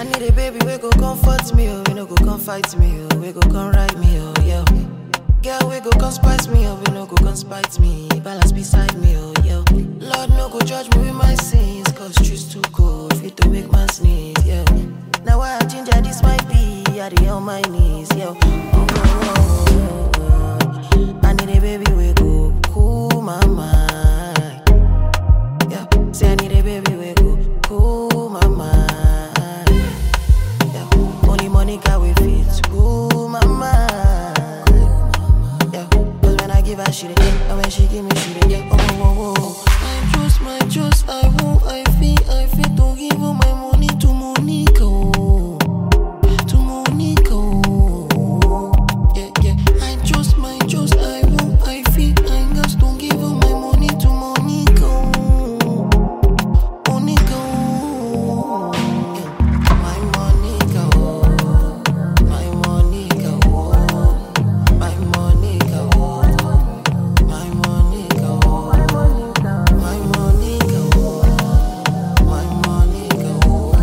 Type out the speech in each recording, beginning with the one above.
I need a baby we go comfort me, oh, we no go come fight me, oh, we go come right me, oh, yeah. Girl, we go come spice me, oh, we no go come spite me, balance beside me, oh, yeah. Lord, no go judge me with my sins, cause truth's too cold, fit to make man sneeze, yeah. Now I ginger this might be, I dey on my knees, yeah. Oh, oh, oh, oh, oh. I need a baby we go cool my mind. Yeah, say I need a baby we go cool my mind. Yeah, only Monica we fit cool my mind. Yeah, cause when I give her she dey get, and when she give me she dey get. Oh, oh, oh, oh. I trust, my trust, I won't, I feel, I feel to give all my money to Monica. Oh. To Monica. Oh. Yeah, yeah. I trust, my trust, I won't, I feel, I just don't give all my money to Monica. Oh. Monica, oh, yeah. my Monica, oh, my Monica, oh, my Monica, oh, my Monica, oh, my Monica, oh, my Monica, oh, my Monica, oh,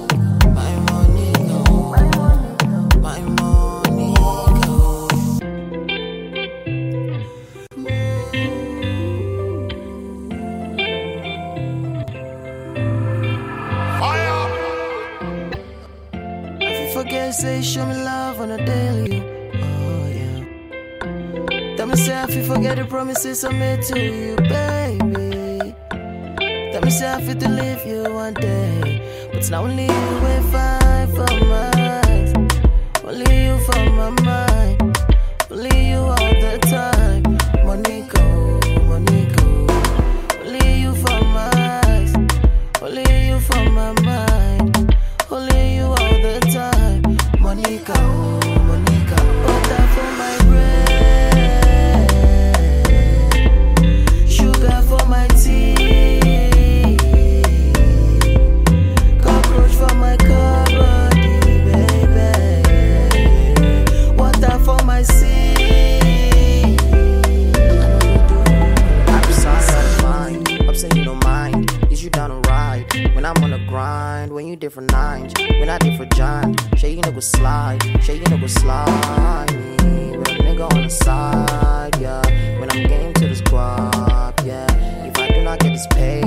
my Monica, oh. If you forget, say show me love on a daily. Oh yeah. Tell me say if you forget the promises I made to you, baby. Tell me say I feel to leave you one day, but it's not only you will find for mine. Only you for my mind. Only you all the time. Monica, Monica. Only you for my eyes. Only you for my mind. Only you all the time. Monica, oh, Monica. Butter for my bread. Sugar for my tea. Cockroach for my cupboard, baby. Water for my sea. I'm sorry, I'm fine. Upset you don't mind. Is you down to ride? When I'm on the grind, when you different nines, when I different John. Shay you nigga slide, shay you nigga slide me. With a nigga on the side, yeah. When I'm game to this guap, yeah. If I do not get this pay,